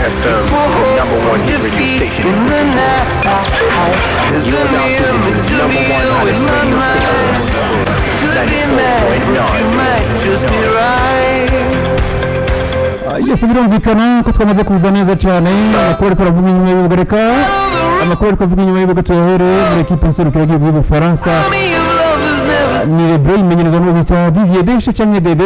FM, the number one hit radio station in the You're now tuned into the number one hottest radio station. 94.9. yose birumvikana ko twamaze kuza neza cyane amakuru ariko aravuga inyuma y'ibibuga reka amakuru ariko avuga inyuma y'ibibuga tuyahere muri ekipe nserukiragihugu y'ubufaransa ni lebre imenyerezwa n'uwo bita didier deshe cyangwa dede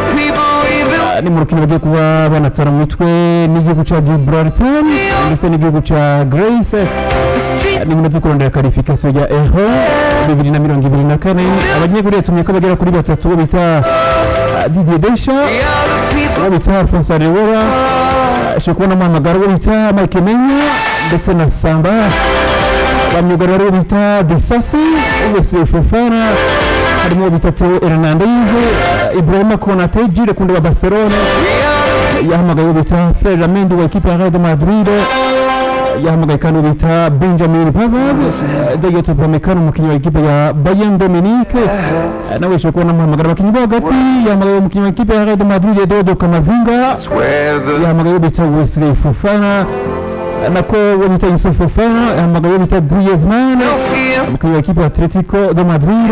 Ah, ni mu rukino bagiye kuba banatara mu mitwe n'igihugu cya gibraltar ndetse n'igihugu cya grace Ah, ni nyuma zo kurondera karifikasiyo ya eho bibiri na mirongo ibiri na kane abanyeguri yatumye ko bagera kuri batatu bo bita ah, didier desha uwo bita alphonse arewera ashobora kubona amuhamagara uwo bita mike menya ndetse na samba bamyugarira uwo bita desasi wese fofana harimo uwo bita teo hernandez eh, ibrahima konate jire kundi wa barcelone yahamagaye uwo bita ferramendi wa ekipe ya real de madrid yahamagaye kandi uwo bita benjamin pavard dayot upamecano umukinnyi wa ekipe ya bayern dominique Eh, nawe ashobora kubona amuhamagara abakinnyi bo hagati yahamagaye umukinnyi wa ekipe ya real de madrid edodo kamavinga yahamagaye uwo bita wesley fofana nako uwo bita yusuf fofana yahamagaye uwo bita griezmann umukinnyi wa ekipe ya atletico de madrid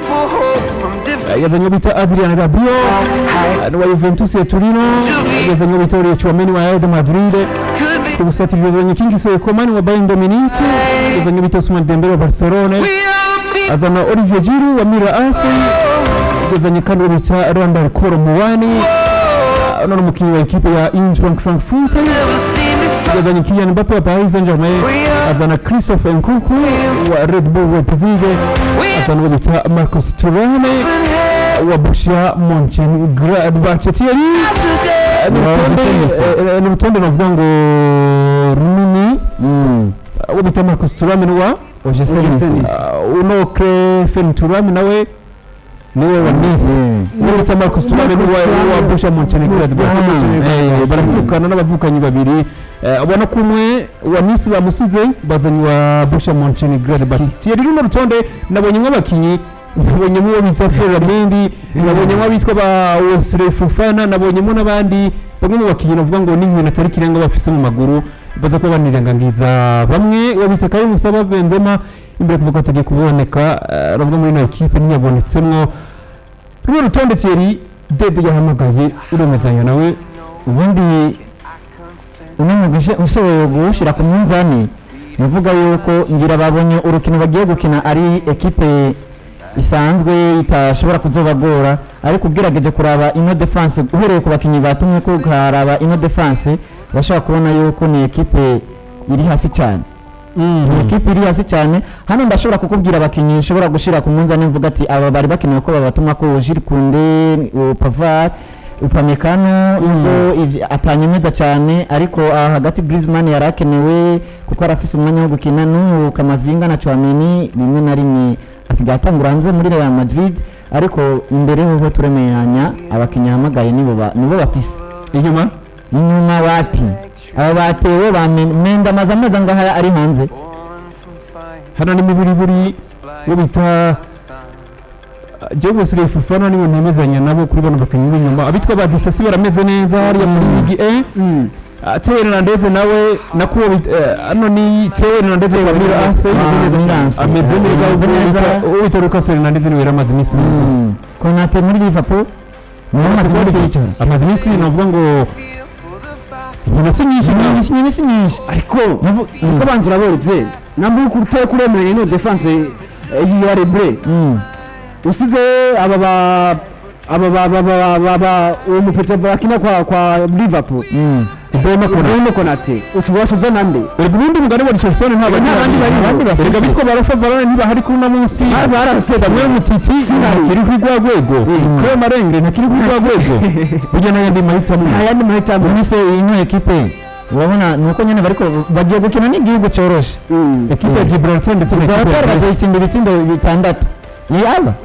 Eh, yazanye uwo bita adrian rabio wa juventus ya turino yazanye uwo bita uriye chouameni wa real de madrid ku busatirizi yazanye kingsley coman wa bayern dominique yazanye uwo bita ousmane dembele wa barcelone azana olivier giroud wa mira ase yazanye kandi uwo bita randal koro muwani Ah, none umukinnyi wa ekipe ya eintracht frankfurt yazanye Kylian Mbappe wa Paris Saint-Germain azana Christophe Nkunku wa Red Bull Leipzig azana uwo bita Marcus Thuram wa Borussia Mönchengladbach Thierry ni urutonde- eh, eh, ni urutonde navuga ngo runini uwo bita Marcus Thuram ni wa Ah, uno Clefen Thuram nawe niwe wa Nice uwo bita Marcus Thuram ni wa wa Borussia Mönchengladbach Eh, baravukana n'abavukanyi babiri Eh, ubona ko umwe wa Nice bamusize bazanye wa Borussia Mönchengladbach Thierry runo rutonde nabonyemo abakinyi nabonyemo uwo bita Ferramendi nabonyemo abitwa ba Wesley Fofana nabonyemo n'abandi bamwe mu bakinyi navuga ngo n'inkino atari kirenga bafise mu maguru baza kuba banirengangiza bamwe uwo bita Karim Musaba Benzema imbere kuvuga ko atagiye kuboneka eh, ravuga muri ino ekipe ntiyabonetsemwo runo rutonde Thierry Dede yahamagaye uremezanya nawe ubundi unamugije ushoboye guwushyira ku munzani bivuga yuko ngira babonye urukino bagiye gukina ari ekipe isanzwe itashobora kuzobagora ariko ugerageje kuraba ino defense uhereye ku bakinnyi batumye ko ukaraba ino defense bashobora kubona yuko ni ekipe iri hasi cyane ni ekipe iri hasi cyane hano ndashobora kukubwira abakinnyi nshobora gushyira ku munzani mvuga ati aba bari bakenewe ko babatuma ko Jules Koundé Pavard upamekano ubwo ibyo atanyemeza cyane ariko aha hagati Griezmann yari akenewe kuko yari afise umwanya wo gukina n'ubu Kamavinga na Chouameni rimwe na rimwe asigaye atangura hanze muri Real Madrid ariko imbere hoho turemeranya abakinnyi ahamagaye nibo ba- nibo bafise inyuma inyuma wapi aba batewe ba Men- Menda amaze amezi angahe ari hanze hano ni mibiri buri uwo bita Joe Wesley Fofana niwe ntemezanya nabo kuri bano bakinnyi b'inyuma abitwa ba Disasi barameze neza hariya muri Ligue 1 Ah, Theo Hernandez nawe nako uwo bita- eh, hano ni Theo Hernandez wa Mira Ase Ah, Milan. ameze neza Ameze uwo neza. bita- uwo bita Lucas Hernandez niwe yari amaze iminsi mu Mm. Konate muri Liverpool niwe amaze iminsi yicara amaze iminsi navuga ngo inyuma si nyinshi nyinshi nyinshi si nyinshi ariko uko banza uraberevye namba uri kuteye kuremeranya ino defense eh, ya rebre Mm. usize aba ba aba ba ba ba ba ba uwo mupete bakina kwa kwa Liverpool Mm. Ibrahima Konate Bruno Konate utubasha uzana nde Erega ubundi mugani wa Richardson nta bandi Nta bandi bariho. abandi bafite Erega bitwa barafa Varane ntibahari kuri uno munsi Ah, barasetse. Samuel Mutiti ntakiri kuri rwa rwego Claire Marenge ntakiri kuri rwa rwego burya n'ayandi mahitamo nta yandi mahitamo Muri se ino ekipe urabona ni uko nyine bariko bagiye gukina n'igihugu cyoroshe Mm. ekipe ya Gibraltar ndetse na ekipe ya Gibraltar Brest bagiye itsinda ibitsindo bitandatu yaba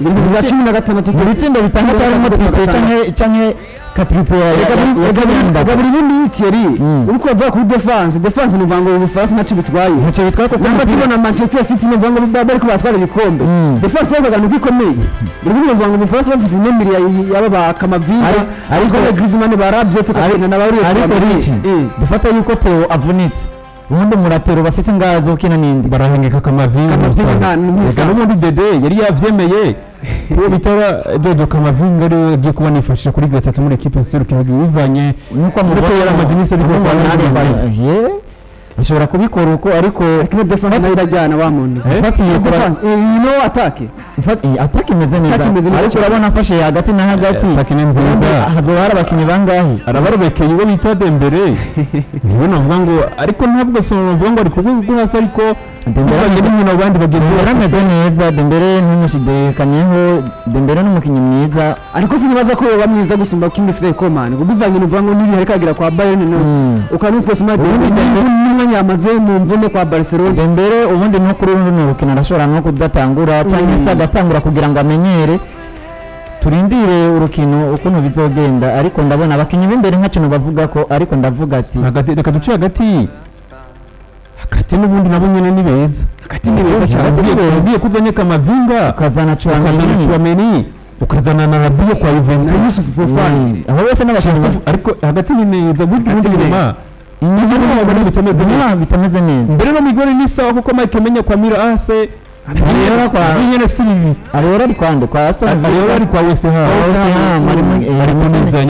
ibintu bya cumi na gatandatu mu bitsindo bitandatu harimo triple canke canke ka triple ya ya- ya- ya Kanyanda. gabura ibindi Thierry Mm. uriko uravuga kuri defense defense ni uvuga ngo ubufaransa ntacyo bitwaye ntacyo bitwaye kuko namba umupira- tubona manchester city ni uvuga ngo ba- bariko batwara ibikombe Mm. defense yavuga ngo ikomeye buri bimwe uvuga ngo ubufaransa bavuze inemiri yaba ba kamavinga Ari- ariko ariko- Griezmann barabye tukagenda na bariya ariko riki dufata yuko Theo avunitse ubundi muratero bafite ingazi zo kina nindi barahengeka kamavinga Kamavinga musaza. nta- ni Reka n'ubundi dede yari yavyemeye uwo bitaba dodo kamavinga ariwe agiye kuba nifashisha kuri gatatu muri ekipe nserukiragihugu bivanye nuko Ariko yari amaze iminsi abikora kwa Ronaldo. ashobora kubikora uko ariko ariko defense nayo irajyana wa muntu Eh? ifatiye kura defense you know attack ifati ataka imeze neza Attack imeze neza ariko cyane. urabona afashe hagati na hagati Eh, attack ni nziza. ubundi hazoba hari abakinnyi bangahe arabarobekeye uwo bita dembere niwe navuga ngo ariko ntabwo so navuga ngo ari ku rwego rwo hasi ariko Dembele bivanye ameze- n'inkino abandi bagenzi be Dembele bafise. ameze neza Dembele ntumushidikaniyeho Dembele ni umukinnyi mwiza ariko sinibaza ko yoba mwiza gusumba Kingsley Coman ngo bivanye n'uvuga ngo nibi ariko agira kwa Bayern no Mm. ukanupose ma Ubundi Dembele- n'umwanya yamaze mu mvune kwa Barcelona Dembele ubundi no kuri runo rukino arashobora no kudatangura cyangwa se agatangura kugira ngo amenyere turindire urukino ukuntu bizogenda ariko ndabona abakinnyi b'imbere nka kintu bavuga ko ariko ndavuga ati hagati reka duce hagati hagati n'ubundi nabo nyine ni beza hagati ni beza cyane Hagati ni ugiye beza. ugiye kuzanye kamavinga ukazana ukazana Chouameni Chouameni ukazana na Rabiot kwa Juventus Yusuf Fofana Mm. abo bose n'abakinnyi ba- ariko hagati ni neza burya Hagati ubundi ni inyuma inyuma inyuma ntabwo bitameze neza. inyuma bitameze neza mbere no migori ni sawa kuko Mike Menya kwa Mira Ase Ariola kwa- nyine si bibi Ariola ari kwande kwa Aston Villa Ariola ari kwa West Ham West Ham, ari muri- eh, ari ameze kunizanya